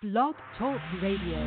Blog Talk Radio.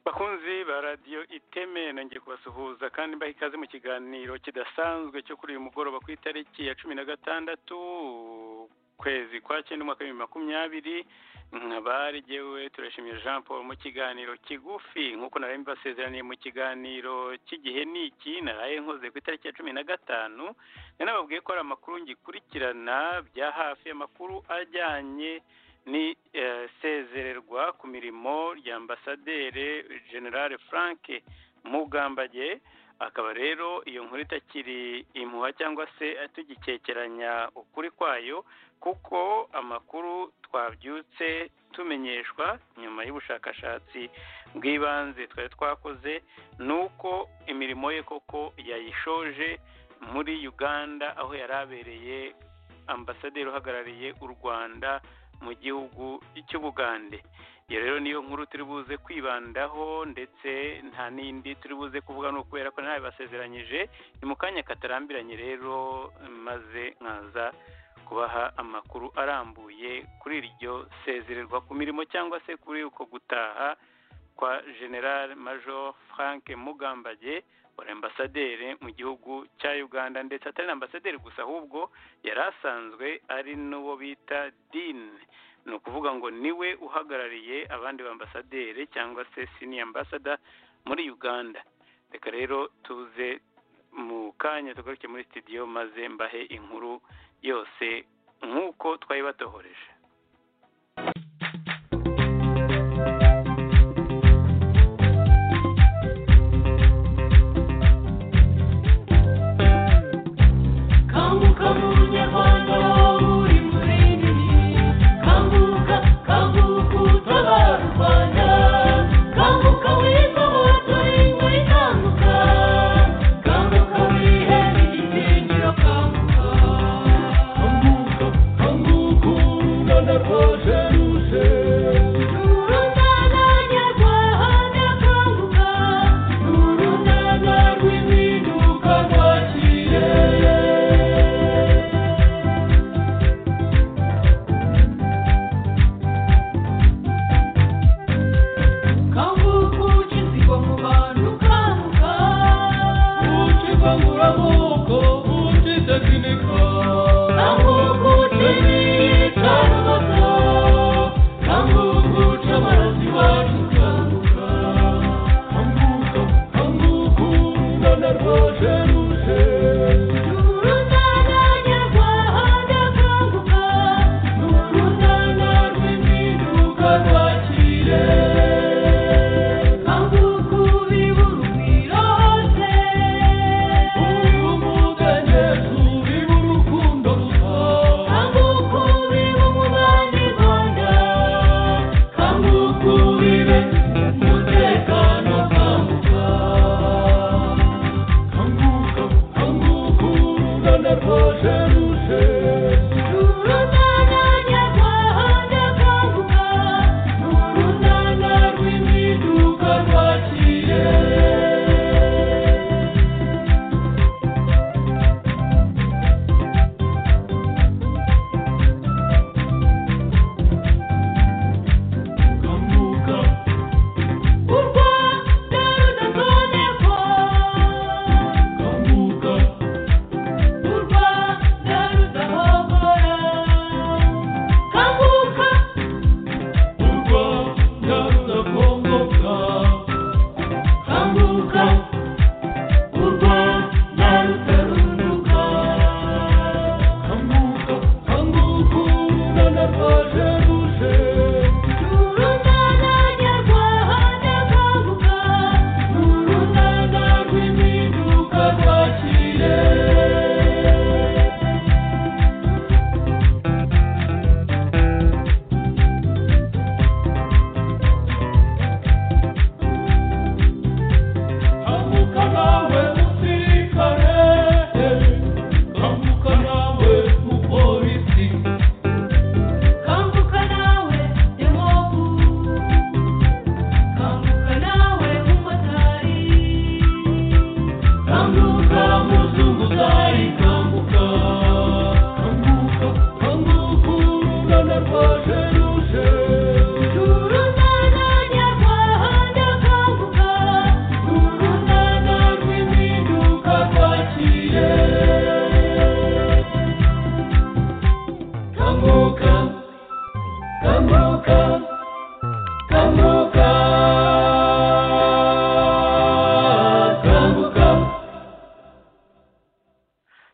bakunzi ba radiyo iteme nongeye kubasuhuza kandi mbaha ikaze mu kiganiro kidasanzwe cyo kuri uyu mugoroba ku itariki ya cumi na gatandatu ukwezi kwa cyenda umwaka w'ibihumbi makumyabiri nkabari jyewe turashimiye jean paul mu kiganiro kigufi nk'uko nari mbasezeraniye mu kiganiro cy'igihe niki naraye nkoze ku itariki ya cumi na gatanu nari nababwiye ko hari amakuru ngikurikirana bya hafi amakuru ajyanye ni eh, sezererwa ku mirimo rya ambasaderi generale frank mugambage akaba rero iyo nkuru itakiri imuha cyangwa se tugikekeranya ukuri kwayo kuko amakuru twabyutse tumenyeshwa nyuma y'ubushakashatsi bw'ibanze twari twakoze ni uko imirimo ye koko yayishoje muri uganda aho yari abereye ambasaderi uhagarariye u rwanda mu gihugu cy'ubugande iyo rero niyo nkuru turi buze kwibandaho ndetse nta n'indi turi buze kuvuga ni ukubera ko ntayo basezeranyije ni mu kanya katarambiranye rero maze nkaza kubaha amakuru arambuye kuri iryo sezererwa ku mirimo cyangwa se kuri uko gutaha kwa general major frank mugambage wari ambasaderi mu gihugu cya uganda ndetse atari na ambasaderi gusa ahubwo yari asanzwe ari n'uwo bita dine ni ukuvuga ngo niwe uhagarariye abandi bambasaderi cyangwa se sini ambasada muri uganda reka rero tuze mu kanya tugaruke muri sitidiyo maze mbahe inkuru yose nk'uko twayibatohoreje Kanguka mu nyahondo uri munini Kanguka kanguka utabara u Rwanda Kanguka wibohore turi muri kanguka Kanguka wihere igitinyiro kanguka Kanguka kanguka u Rwanda rwaje ruje Urunana nyarwanda kanguka Urunana rw'impinduka rwaciye Kanguka ukizigwa mu bantu kanguka Ukivangura amoko utidakinika Kanguka utibica rubata Kanguka uca amaraso iwacu kanguka Kanguka, kanguka urungana rwaje ruje Urungana nyarwanda kanguka Urungana rw'impinduka rwakire Kanguka ubibura urugwiro hose Ubibura umugani ubibura urukundo rusa Kanguka ubibura umubande rwanda Kanguka ubibe umutekano kanguka Kanguka, kanguka urungana rwaje ruje Urungana nyarwanda kanguka Urungana rw'impinduka rwaciye Kanguka u Rwanda rudasonerwa Kanguka u Rwanda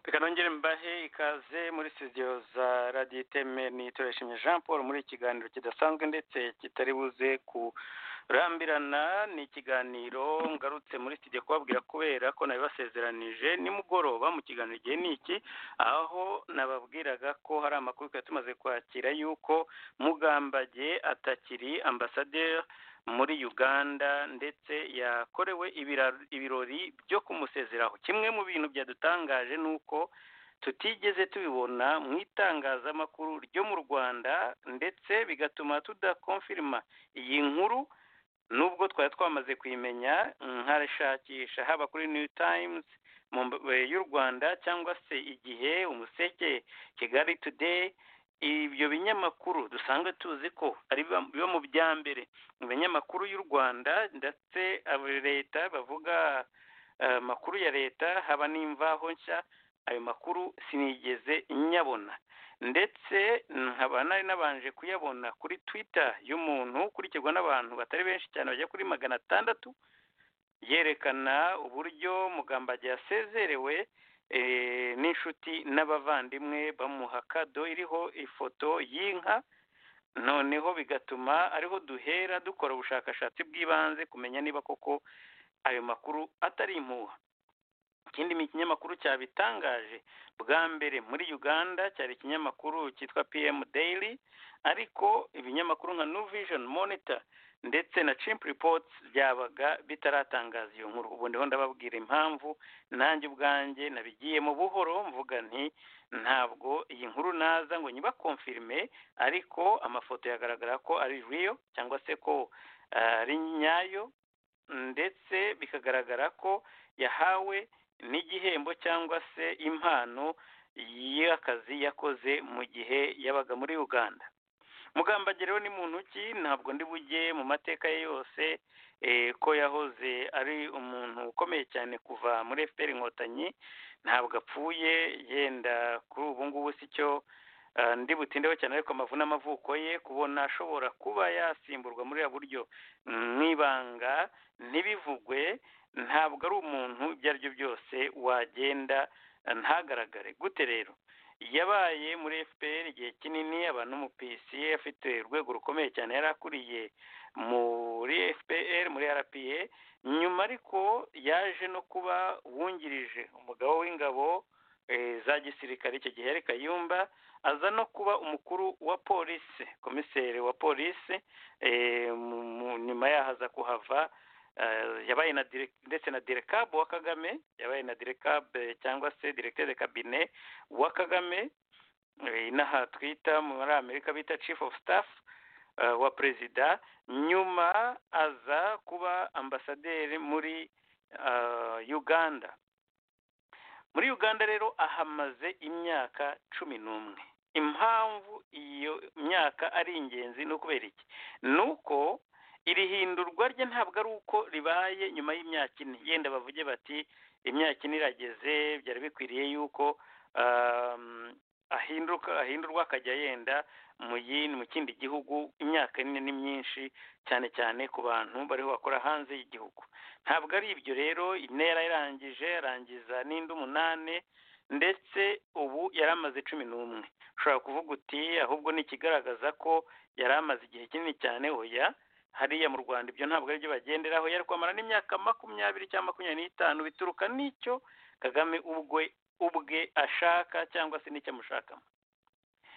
reka nongere mbahe ikaze muri studio za radiyo iteme ni turashimye jean paul muri ikiganiro kidasanzwe ndetse kitari buze kurambirana ni ikiganiro ngarutse muri studio kubabwira kubera ko nabibasezeranije nimugoroba mu kiganiro igihe ni iki aho nababwiraga ko hari amakuru twari tumaze kwakira yuko mugambage atakiri ambasaderi muri uganda ndetse yakorewe ibira- ibirori byo kumusezeraho kimwe mu bintu byadutangaje ni uko tutigeze tubibona mu itangazamakuru ryo mu rwanda ndetse bigatuma tudakonfirima iyi nkuru nubwo twari twamaze kuyimenya nkarashakisha haba kuri new times mu mb- eh, y'u rwanda cyangwa se igihe umuseke kigali today ibyo binyamakuru dusanzwe tuzi ko ari biba- biba mu bya mbere mu binyamakuru y'u rwanda ndetse abo leta bavuga eh, amakuru ya leta haba n'imvaho nshya ayo makuru sinigeze nyabona ndetse nkaba nari nabanje kuyabona kuri twitter y'umuntu ukurikirwa n'abantu batari benshi cyane bajya kuri magana atandatu yerekana uburyo mugambage yasezerewe eh, n'inshuti n'abavandimwe bamuha kado iriho ifoto y'inka noneho bigatuma ariho duhera dukora ubushakashatsi bw'ibanze kumenya niba koko ayo makuru atari impuha ikindi ni ikinyamakuru cyabitangaje bwa mbere muri uganda cyari ikinyamakuru cyitwa pm daily ariko ibinyamakuru nka new vision monitor ndetse na chimp reports byabaga bitaratangaza iyo nkuru ubu ndiho ndababwira impamvu nanjye ubwanjye nabigiyemo buhoro mvuga nti ntabwo iyi nkuru naza ngo nyibakomfirime ariko amafoto yagaragara ko ari real cyangwa se ko eh, ari nyayo ndetse bikagaragara ko yahawe n'igihembo cyangwa se impano y'akazi yakoze mu gihe yabaga muri uganda mugambage rero ni muntu ki ntabwo ndi bujye mu mateka ye yose eh, ko yahoze ari umuntu ukomeye cyane kuva muri fpr inkotanyi ntabwo apfuye yenda kuri ubu ngubu si cyo eh, ndi butindeho cyane ariko amavuna amavuko ye kubona ashobora kuba yasimburwa muri ya buryo n'ibanga ntibivugwe ntabwo ari umuntu ibyo ari byo byose wagenda eh, ntagaragare gute rero yabaye muri fpr igihe kinini abantu mu pca afite urwego rukomeye cyane yari akuriye muri fpr muri rpa nyuma ariko yaje no kuba wungirije umugabo w'ingabo eh, za gisirikare icyo gihe yari kayumba aza no kuba umukuru wa polisi komiseri wa polisi eh, mu- mu- nyuma yaho aza kuhava eh, yabaye na dire- ndetse na direkabu wa kagame yabaye na direkabu cyangwa se directeur de cabinet wa kagame eh, inaha twita muri amerika bita chief of staff eh, wa perezida nyuma aza kuba ambasaderi muri eh, uganda muri uganda rero ahamaze imyaka cumi n'umwe impamvu iyo myaka ari ingenzi ni ukubera iki ni uko iri hindurwa rye ntabwo ari uko ribaye nyuma y'imyaka ine yenda bavuge bati imyaka ine irageze byari bikwiriye yuko um, ahinduka ahindurwa akajya yenda mu yindi mu kindi gihugu imyaka ine ni myinshi cyane cyane ku bantu bariho bakora hanze y'igihugu ntabwo ari ibyo rero intera yarangije arangiza n'indi umunani ndetse ubu yari amaze cumi n'umwe ushobora kuvuga uti ahubwo ni ikigaragaza ko yari amaze igihe kinini cyane oya hariya mu rwanda ibyo ntabwo aribyo bagenderaho yari kwamara n'imyaka makumyabiri cyangwa makumyabiri n'itanu bituruka n'icyo kagame ubwe ubwe ashaka cyangwa se n'icyo amushakamo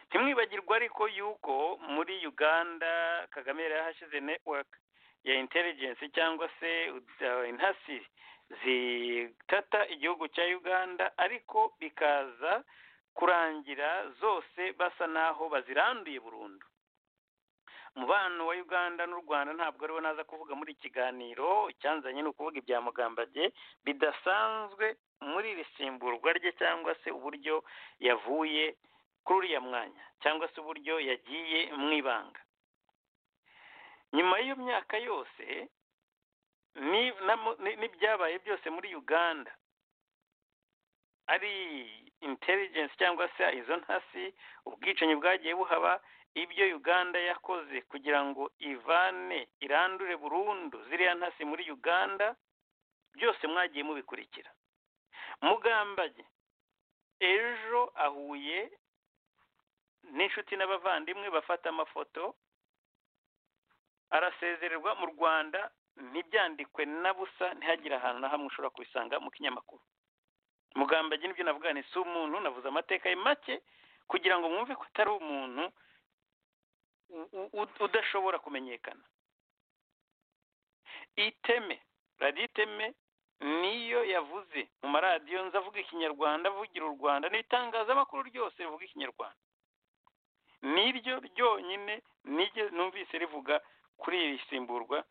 ntimwibagirwe ariko yuko muri uganda kagame yari yahashyize network ya intelligence cyangwa se uh, intasi zitata igihugu cya uganda ariko bikaza kurangira zose basa n'aho baziranduye burundu umubano wa uganda n'u rwanda ntabwo ariwo naza kuvuga muri iki kiganiro icyanzanye ni ukuvuga ibya mugambage bidasanzwe muri iri simburwa rye cyangwa se uburyo yavuye kuri uriya mwanya cyangwa se uburyo yagiye mu ibanga nyuma y'iyo myaka yose ni- namu- ni- n'ibyabaye byose muri uganda ari intelligence cyangwa se izo ntasi ubwicanyi bwagiye buhaba ibyo uganda yakoze kugira ngo ivane irandure burundu ziriya ntasi muri uganda byose mwagiye mubikurikira mugambage ejo ahuye n'inshuti n'abavandimwe bafata amafoto arasezererwa mu rwanda ntibyandikwe na busa ntihagire ahantu na hamwe ushobora kubisanga mu kinyamakuru mugambage nibyo navuga ni si umuntu navuze amateka ye make kugira ngo mwumve ko atari umuntu u- u- u- udashobora kumenyekana iteme radiyo iteme niyo yavuze mu maradiyo nzavuga ikinyarwanda avugira u rwanda n'itangazamakuru ryose rivuga ikinyarwanda niryo ryonyine nige numvise rivuga kuri iri simburwa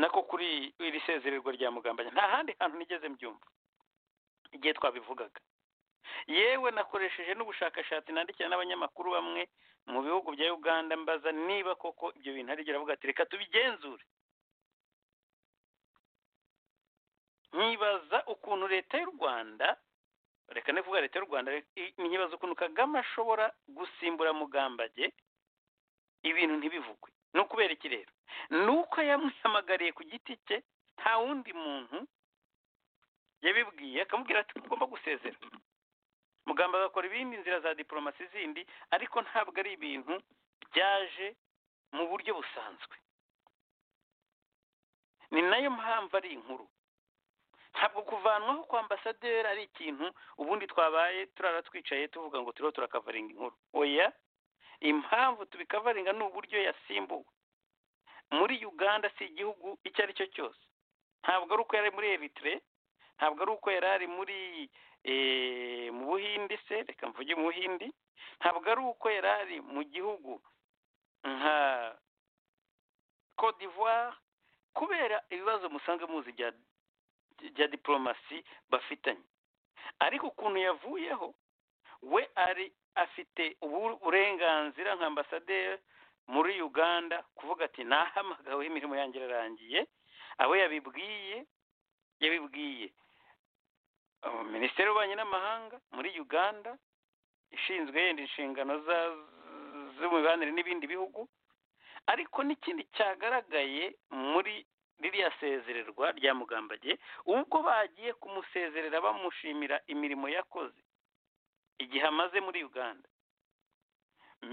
nako kuri iri sezererwa rya mugambanya nta handi hantu nigeze mbyumva igihe twabivugaga yewe nakoresheje n'ubushakashatsi nandikira n'abanyamakuru bamwe mu bihugu bya uganda mbaza niba koko ibyo bintu ari byo aravuga ati reka tubigenzure nkibaza ukuntu leta y'u rwanda reka nivuga leta y'u rwanda i- nkibaza ukuntu kagame ashobora gusimbura mugambage ibintu ntibivugwe ni ukubera iki rero ni uko yamuhamagariye ku giti cye nta wundi muntu yabibwiye akamubwira ati ugomba gusezera mugamba agakora ibindi nzira za diporomasi zindi ariko ntabwo ari ibintu byaje mu buryo busanzwe ni nayo mpamvu ari inkuru ntabwo kuvanwaho kwa ambasaderi ari ikintu ubundi twabaye turara twicaye tuvuga ngo turiho turakavaringa inkuru oya impamvu tubikavaringa ni uburyo yasimbuwe muri uganda si igihugu icyo ari cyo cyose ntabwo ari uko yari muri eritire ntabwo ari uko yari ari muri eh, mu buhindi se reka mvuge mu buhindi ntabwo ari uko yari ari mu gihugu nka cote d'ivoire kubera ibibazo musanga muzi bya bya diporomasi bafitanye ariko ukuntu yavuyeho we ari afite ubu- uburenganzira nka ambasaderi muri uganda kuvuga ati nahamagawe imirimo yanjye irarangiye abo yabibwiye yabibwiye uh, minisiteri y'ububanyi n'amahanga muri uganda ishinzwe yenda inshingano za- z'imibanire n'ibindi bihugu ariko n'ikindi cyagaragaye muri ririya sezererwa rya mugambage ubwo bagiye kumusezerera bamushimira imirimo yakoze igihe amaze muri uganda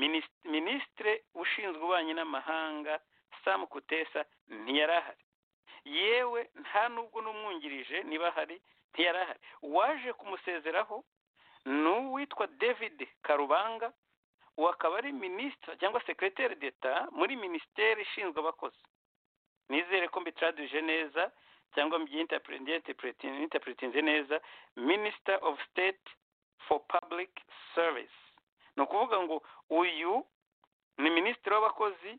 Minis- minisitire ushinzwe ububanyi n'amahanga sam kutesa ntiyari ahari yewe nta nubwo n'umwungirije niba ahari ntiyari ahari uwaje kumusezeraho ni uwitwa david karubanga uwo akaba ari minisitiri cyangwa sekreteri d'eta muri minisiteri ishinzwe abakozi nizere ko mbitraduje neza cyangwa mbyinterpretinze neza minister of state for public service ni ukuvuga ngo uyu ni minisitiri w'abakozi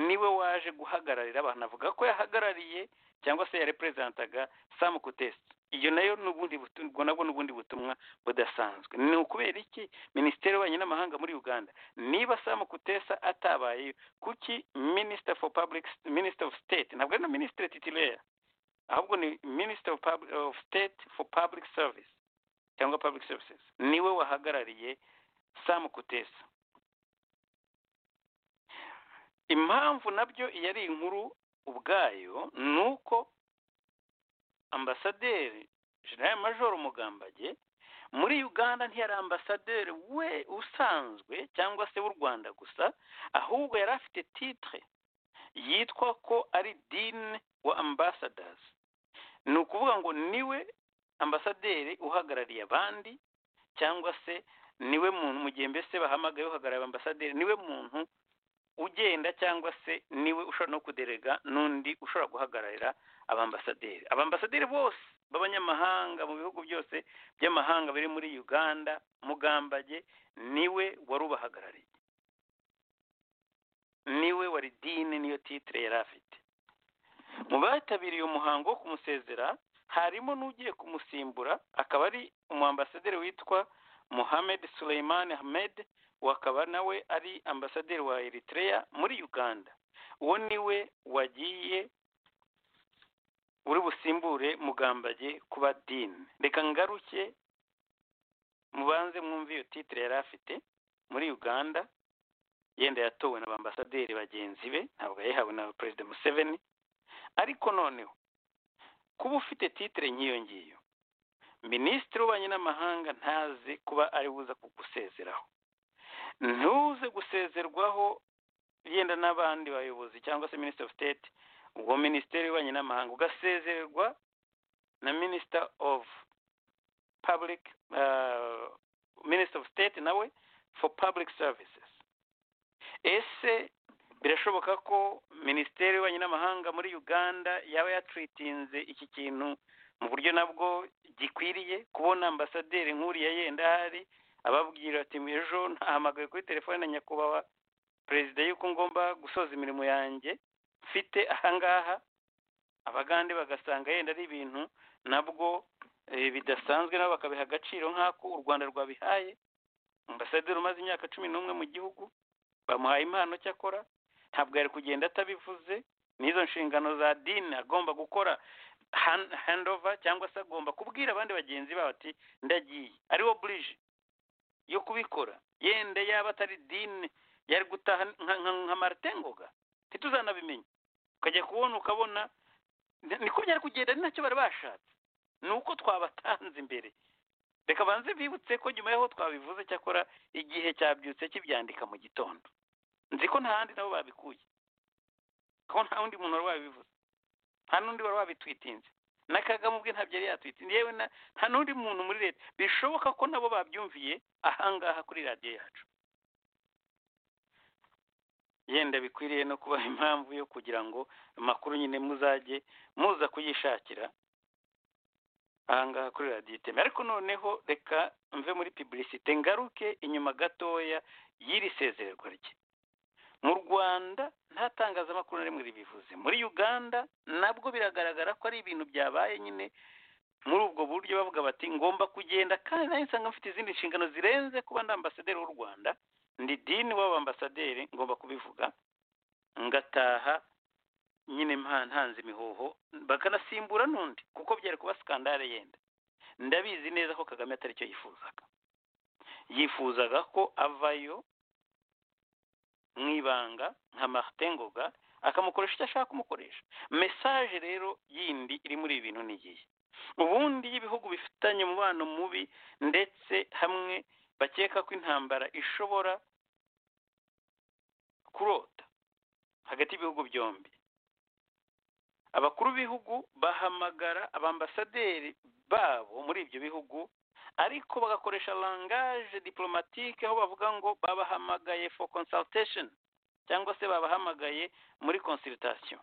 niwe waje guhagararira abantu avuga ko yahagarariye cyangwa se yareperezantaga sam kutesi iyo nayo n'ubundi butu- ubwo nabwo n'ubundi butumwa budasanzwe ni ukubera iki minisiteri y'ububanyi n'amahanga muri uganda niba sam kutesa atabayeyo kuki minister for public minister of state ntabwo ari na ministre titulaire ahubwo ni minister of, Pub- of state for public service cyangwa public services niwe wahagarariye sam kutesa impamvu nabyo iyo ari inkuru ubwayo ni uko ambasaderi general major mugambage muri uganda ntiyari ambasaderi we usanzwe cyangwa se w'u rwanda gusa ahubwo yari afite titre yitwa ko ari dine wa ambassadors ni ukuvuga ngo niwe ambasaderi uhagarariye abandi cyangwa se niwe muntu mu gihe mbese bahamagaye uhagarariye ambasaderi niwe muntu ugenda cyangwa se niwe ushobora no kuderega n'undi ushobora guhagararira abambasaderi abambasaderi bose b'abanyamahanga mu bihugu byose by'amahanga biri muri uganda mugambage niwe wari ubahagarariye niwe wari dine niyo titire yari afite mu bitabiriye umuhango wo kumusezera harimo n'ugiye kumusimbura akaba ari umuambasaderi witwa mohamed suleiman ahmed uwo akaba nawe ari ambasaderi wa eritrea muri uganda uwo niwe wagiye uri busimbure mugambage kuba dine reka ngaruke mubanze mwumve iyo titire yari afite muri uganda yenda yatowe na ba ambasaderi bagenzi be ntabwo yayihawe na perezida museveni ariko noneho kuba ufite titire nk'iyo ngiyo minisitiri w'ububanyi n'amahanga ntazi kuba ari buza kugusezeraho ntuze gusezerwaho yenda n'abandi bayobozi cyangwa se minisitiri ofu siteti ubwo minisiteri y'ububanyi n'amahanga ugasezererwa na minisita ofu public uh, minister of state nawe for public services ese birashoboka ko minisiteri y'ububanyi n'amahanga muri uganda yaba yatritinze iki kintu mu buryo nabwo gikwiriye kubona ambasaderi nk'uriya yenda ahari ababwira ati ejo ntahamagaye kuri telefone na nyakubahwa perezida y'uko ngomba gusoza imirimo yanjye mfite ahangaha abagande bagasanga yenda ari ibintu nabwo eh, bidasanzwe nabo bakabiha agaciro nk'ako u rwanda rwabihaye ambasaderi umaze imyaka cumi n'umwe mu gihugu bamuhaye impano cyakora ntabwo yari kugenda atabivuze n'izo nshingano za dini agomba gukora hand- handova cyangwa se agomba kubwira abandi bagenzi babo ati ndagiye ari burije yo kubikora yenda yaba atari dini yari gutaha nka- nka- nka Martin Ngoga ntituzanabimenya ukajya kubona ukabona ni- niko byari kugenda ari nacyo bari bashatse ni uko twabatanze imbere reka banze bibutse ko nyuma y'aho twabivuze cyakora igihe cyabyutse kibyandika mu gitondo nzi ko nta handi nabo babikuye ko nta wundi muntu wari wabivuze nta n'undi wari wabitwitinze na kagame ubwe ntabyo yari yatwitinze yewe na nta n'undi muntu muri leta bishoboka ko nabo babyumviye ahangaha kuri radiyo yacu yenda bikwiriye no kubaha impamvu yo kugira ngo amakuru nyine muzajye muza kuyishakira ahangaha kuri radiyo iteme ariko noneho reka mve muri pibulisite ngaruke inyuma gatoya y'iri sezererwa rye mu rwanda nta tangazamakuru na rimwe ribivuze muri uganda nabwo biragaragara ko ari ibintu byabaye nyine muri ubwo buryo bavuga bati ngomba kugenda kandi nanjye nsanga mfite izindi nshingano zirenze kuba ndi ambasaderi w'u rwanda ndi dini w'aba ambasaderi ngomba kubivuga ngataha nyine mpa- ntanze imihoho bakanasimbura n'undi kuko byari kuba skandale yenda ndabizi neza ko kagame atari cyo yifuzaga yifuzaga ko avayo mu ibanga nka martin ngoga akamukoresha icyo ashaka kumukoresha mesaje rero yindi iri muri ibi bintu ni iyihe ubundi iyo ibihugu bifitanye umubano mubi ndetse hamwe bakeka ko intambara ishobora kurota hagati y'ibihugu byombi abakuru b'ibihugu bahamagara abambasaderi babo muri ibyo bihugu ariko bagakoresha langage diplomatique aho bavuga ngo babahamagaye for consultation cyangwa se babahamagaye muri consultation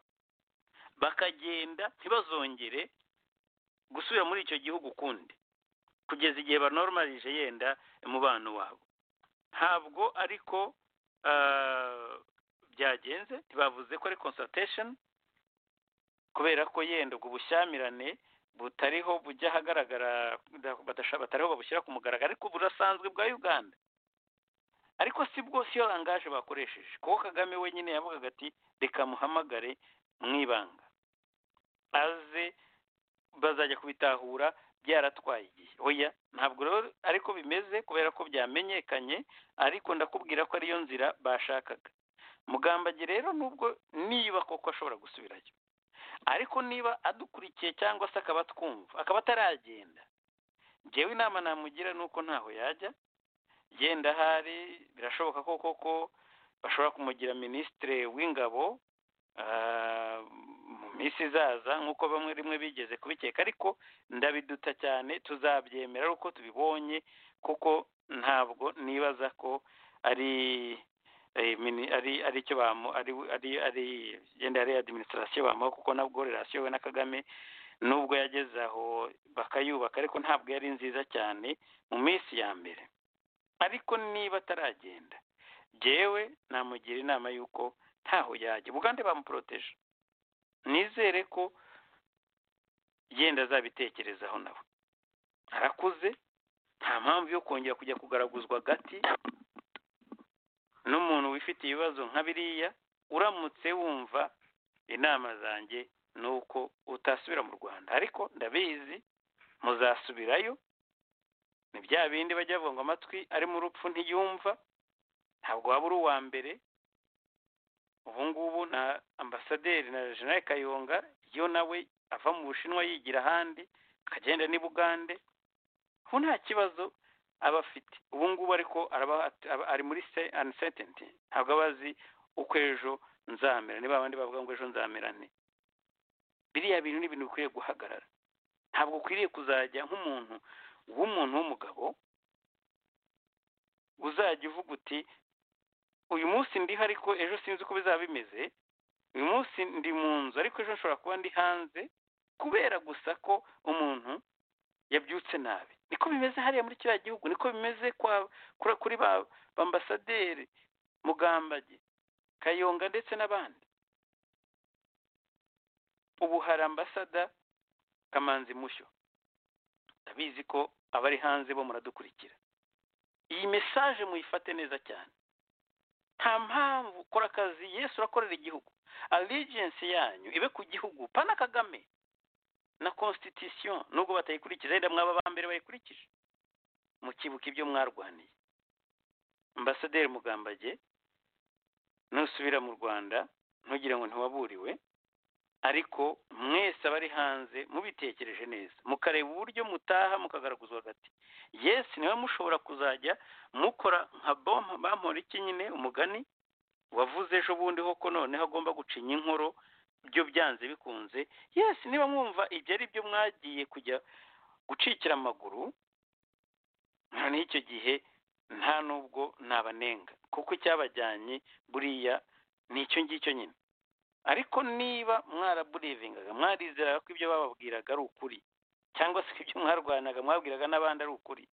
bakagenda ntibazongere gusubira muri icyo gihugu ukundi kugeza igihe banorumarije yenda umubano wabo ntabwo ariko ah, byagenze ntibavuze ko ari consultation kubera ko yenda ubwo bushyamirane butariho bujya ahagaragara bada- badasha- batariho babushyira ku mugaragaro ariko burasanzwe bwa uganda ariko si bwo siyo langaje bakoresheje kuko kagame wenyine yavugaga ati reka muhamagare mu ibanga aze bazajya kubitahura byaratwaye igihe oya ntabwo rero ariko bimeze kubera ko byamenyekanye ariko ndakubwira ko ariyo nzira bashakaga mugambage rero nubwo niba koko ashobora gusubirayo ariko niba adukurikiye cyangwa se akaba twumva akaba ataragenda njyewe inama namugira ni uko ntaho yajya yenda ahari birashoboka ko koko bashobora kumugira minisitire w'ingabo ah, mu minsi izaza nk'uko bamwe rimwe bigeze kubikeka ariko ndabiduta cyane tuzabyemera ari uko tubibonye kuko ntabwo nibaza ko ari eh, mini- ari ari cyo bamu ari ari ari yenda ari administration bamuha kuko nabwo relation we na Kagame nubwo yageze aho bakayubaka ariko ntabwo yari nziza cyane mu minsi ya mbere ariko niba ataragenda jewe namugira inama y'uko ntaho yajya bugande bamuporoteje nizere ko yenda azabitekerezaho nawe arakuze nta mpamvu yo kongera kujya kugaraguzwa gati n'umuntu wifitiye ibibazo nka biriya uramutse wumva inama zanjye ni uko utasubira mu rwanda ariko ndabizi muzasubirayo ni bya bindi bajya bavuga ngo amatwi ari mu rupfu ntiyumva ntabwo waba uri uwa mbere ubu ngubu na ambasaderi na jenerali kayonga yo nawe ava mu bushinwa yigira ahandi akagenda n'ibugande ko nta kibazo aba afite ubu ngubu ariko araba aba- ari muri anisententi ntabwo aba azi uko ejo nzamera niba abandi bavuga ngo ejo nzamera nte biriya bintu ni ibintu bikwiye guhagarara ntabwo ukwiriye kuzajya nk'umuntu w'umuntu w'umugabo uzajya uvuga uti uyu munsi ndiho ariko ejo sinzi uko bizaba bimeze uyu munsi ndi mu nzu ariko ejo nshobora kuba ndi hanze kubera gusa ko umuntu yabyutse nabi niko bimeze hariya muri kiriya gihugu niko bimeze kwa kuri- kuri ba ambasaderi mugambage kayonga ndetse n'abandi ubu hari ambasada kamanzi mushyo ndabizi ko abari hanze bo muradukurikira iyi mesaje muyifate neza cyane nta mpamvu kora akazi yesu urakorera igihugu allegiance yanyu ibe ku gihugu pana kagame na constitution nubwo batayikurikiza wenda mwaba aba mbere bayikurikije mukibuka ibyo mwarwaniye ambasaderi mugambage nusubira mu rwanda ntugire ngo ntiwaburiwe ariko mwese abari hanze mubitekereje neza mukareba uburyo mutaha mukagaraguzwa hagati yesi niwe mushobora kuzajya mukora nka bomba bampora iki nyine umugani wavuze ejo bundi ko noneho agomba gucinya inkoro byo byanze bikunze yesi niba mwumva ibyo ari byo mwagiye kujya gucikira amaguru noneho icyo gihe nta n'ubwo nabanenga kuko icyabajyanye buriya ni icyo ngicyo nyine ariko niba mwaraburivingaga mwarizeraga ko ibyo bababwiraga ari ukuri cyangwa se ko ibyo mwarwanaga mwabwiraga n'abandi ari ukuri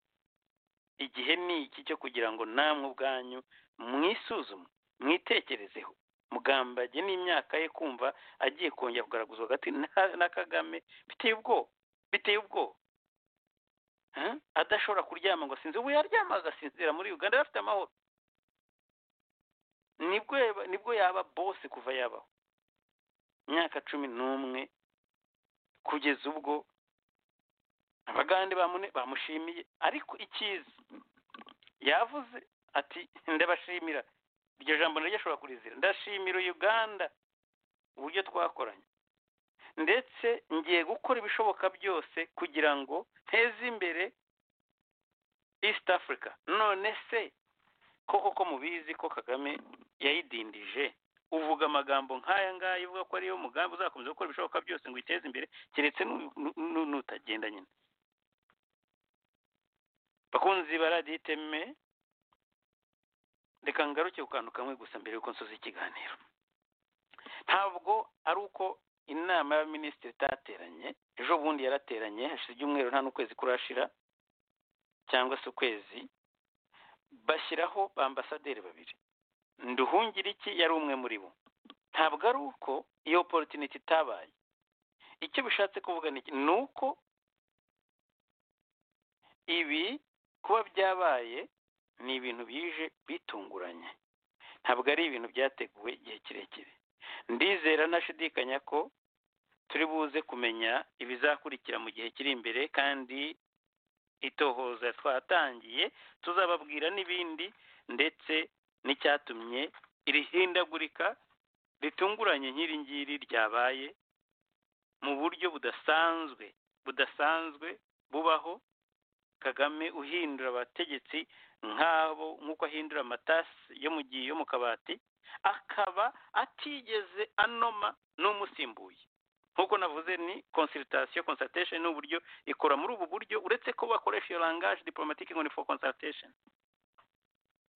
igihe ni iki cyo kugira ngo namwe ubwanyu mwisuzume mwitekerezeho mugambage n'imyaka ye kumva agiye kongera kugaraguzwa hagati na- na kagame biteye ubwoba biteye ubwoba Hmm? adashobora kuryama ngo asinzire ubu yaryama agasinzira muri uganda yari afite amahoro nibwo yaba- nibwo yaba bose kuva yabaho imyaka cumi n'umwe kugeza ubwo abagande bamune- bamushimiye ariko ikiza yavuze ati ndabashimira iryo jambo naryo ashobora kurizira ndashimira uganda uburyo twakoranye ndetse ngiye gukora ibishoboka byose kugira ngo nteze imbere east africa none se koko ko mubizi ko kagame yayidindije uvuga amagambo nk'aya ngaya uvuga ko ariyo mugambi uzakomeza gukora ibishoboka byose ngo uyiteze imbere keretse nu- nu- nu- nutagenda nyine bakunzi ba radiyo iteme reka ngaruke ku kantu kamwe gusa mbere y'uko nsoza ikiganiro ntabwo ari uko inama y'abaminisitiri itateranye ejo bundi yarateranye hashize ibyumweru nta n'ukwezi kurashira cyangwa se ukwezi bashyiraho ba ambasaderi babiri nduhungiriki yari umwe muri bo ntabwo ari uko iyo opportunity itabaye icyo bishatse kuvuga ni iki ni uko ibi kuba byabaye ni ibintu bije bitunguranye ntabwo ari ibintu byateguwe igihe kirekire ndizera ntashidikanya ko turi buze kumenya ibizakurikira mu gihe kiri imbere kandi itohoza twatangiye tuzababwira n'ibindi ndetse n'icyatumye iri hindagurika ritunguranye nk'iri ngiri ryabaye mu buryo budasanzwe budasanzwe bubaho kagame uhindura abategetsi nk'abo nk'uko ahindura amatasi yo mu gihe yo mu kabati akaba atigeze anoma n'umusimbuye nk'uko navuze ni consultation consultation ni uburyo ikora muri ubu buryo uretse ko bakoresha iyo langage diplomatique ngo ni for consultation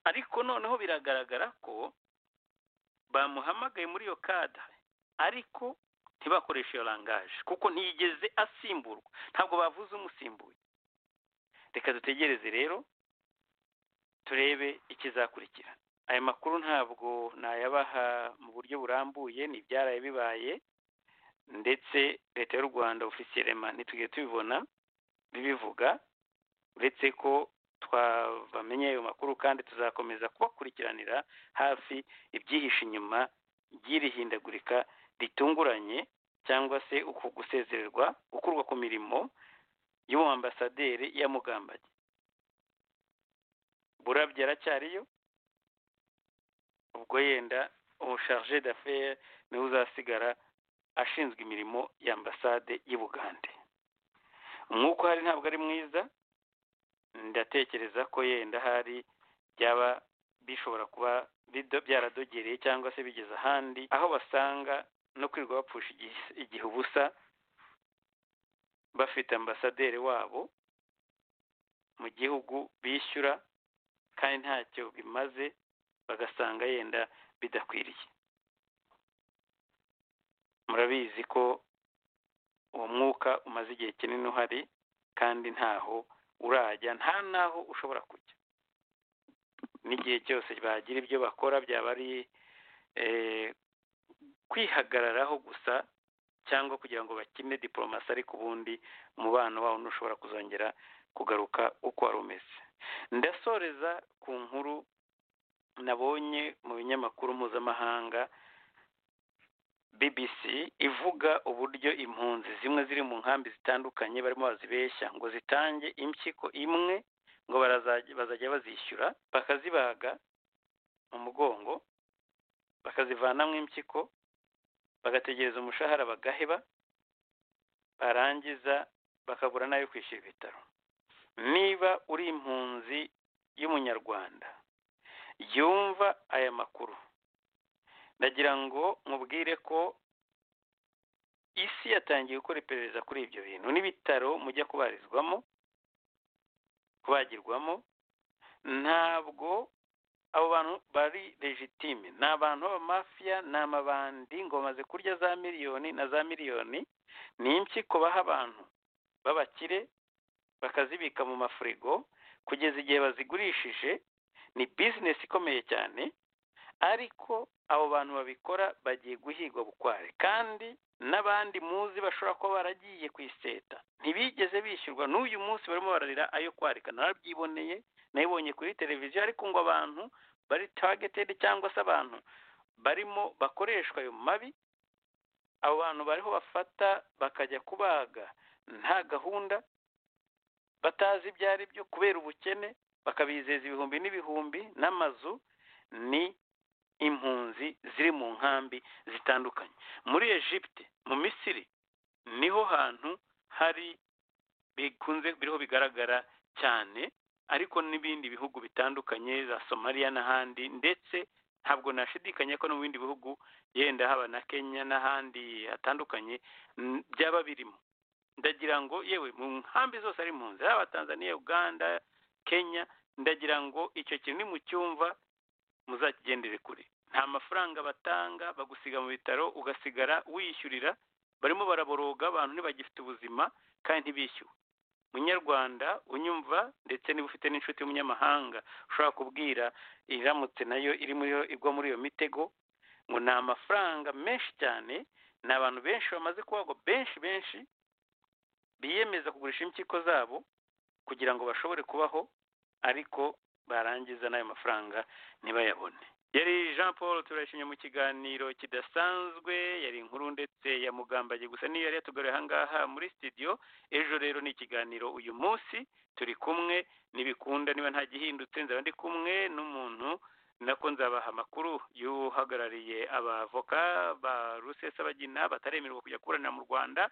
ariko noneho biragaragara ko bamuhamagaye muri iyo cadre ariko ntibakoresha iyo langage kuko ntiyigeze asimburwa ntabwo bavuze umusimbuye reka dutegereze rero turebe ikizakurikira aya makuru ntabwo nayabaha mu buryo burambuye ni ibyaraye bibaye ndetse leta y'u rwanda ofisiyelema ntitujye tubibona bibivuga uretse ko twabamenye ayo makuru kandi tuzakomeza kubakurikiranira hafi ibyihishe inyuma ry'iri hindagurika ritunguranye cyangwa se uku gusezererwa gukurwa ku mirimo y'uwo ambasaderi yamugambanye burabye aracyariyo ubwo yenda ubusharje d'affaire niwe uzasigara ashinzwe imirimo ya ambasade y'ubugande umwuka uhari ntabwo ari mwiza ndatekereza ko yenda hari byaba bishobora kuba bido- byaradogereye cyangwa se bigeze ahandi aho basanga no kwirirwa bapfusha igihe- igihe ubusa bafite ambasaderi wabo mu gihugu bishyura kandi ntacyo bimaze bagasanga yenda bidakwiriye murabizi ko uwo mwuka umaze igihe kinini uhari kandi ntaho urajya nta n'aho ushobora kujya n'igihe cyose bagira ibyo bakora byaba ari eh, kwihagararaho gusa cyangwa kugira ngo bakine diporomasi ariko ubundi umubano wawo ntushobora kuzongera kugaruka uko wari umeze ndasoreza ku nkuru nabonye mu binyamakuru mpuzamahanga BBC ivuga uburyo impunzi zimwe ziri mu nkambi zitandukanye barimo bazibeshya ngo zitange impyiko imwe ngo barazajya- bazajya bazishyura bakazibaga mu mugongo bakazivanamo impyiko bagategereza umushahara bagaheba barangiza bakabura n'ayo kwishyura ibitaro niba uri impunzi y'umunyarwanda yumva aya makuru ndagira ngo mubwire ko isi yatangiye gukora iperereza kuri ibyo bintu n'ibitaro mujya kubarizwamo kubagirwamo ntabwo abo bantu bari legitime ni abantu b'abamafiya ni amabandi ngo bamaze kurya za miliyoni na za miliyoni ni impyiko baha abantu b'abakire bakazibika mu mafurigo kugeza igihe bazigurishije ni bizinesi ikomeye cyane ariko abo bantu babikora bagiye guhigwa bukware kandi n'abandi muzi bashobora kuba baragiye ku iseta ntibigeze bishyurwa n'uyu munsi barimo bararira ayo kwarika narabyiboneye nayibonye kuri televiziyo ariko ngo abantu bari tagetedi cyangwa se abantu barimo bakoreshwa ayo mabi abo bantu bariho bafata bakajya kubaga nta gahunda batazi ibyo ari byo kubera ubukene bakabizeza ibihumbi n'ibihumbi n'amazu ni impunzi ziri mu nkambi zitandukanye muri Egypte mu Misiri niho hantu hari bikunze biriho bigaragara cyane ariko n'ibindi bihugu bitandukanye za Somalia n'ahandi ndetse ntabwo nashidikanya ko no mu bindi bihugu yenda haba na Kenya n'ahandi hatandukanye n- byaba birimo ndagira ngo yewe mu nkambi zose ari impunzi haba Tanzania Uganda Kenya ndagira ngo icyo kintu nimucyumva muzakigendere kure nta mafaranga batanga bagusiga mu bitaro ugasigara wishyurira barimo baraboroga abantu ntibagifite ubuzima kandi ntibishyuwe munyarwanda unyumva ndetse niba ufite n'inshuti y'umunyamahanga ushobora kubwira iramutse nayo iri muri iyo- igwa muri iyo mitego ngo ni amafaranga menshi cyane ni abantu benshi bamaze kubagwa benshi benshi biyemeza kugurisha impyiko zabo kugira ngo bashobore kubaho ariko barangiza n'ayo mafaranga ntibayabone yari jean paul turashimye mu kiganiro kidasanzwe yari inkuru ndetse ya mugambaye gusa niyo yari yatugaruye ahangaha muri studio ejo rero ni ikiganiro uyu munsi turi kumwe n'ibikunda niba nta gihindutse nzaba ndi kumwe n'umuntu nako nzabaha amakuru y'uhagarariye abavoka ba rusesabagina bataremererwa kujya kuburanira mu rwanda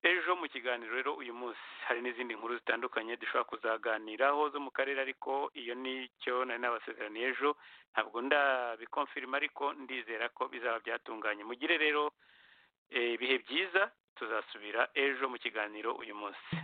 ejo mu kiganiro rero uyu munsi hari n'izindi nkuru zitandukanye dushobora kuzaganiraho zo mu karere ariko iyo nicyo nari nabasezeraniye ejo ntabwo ndabikomfirima ariko ndizera ko bizaba byatunganye mugire rero eh, ibihe byiza tuzasubira ejo mu kiganiro uyu munsi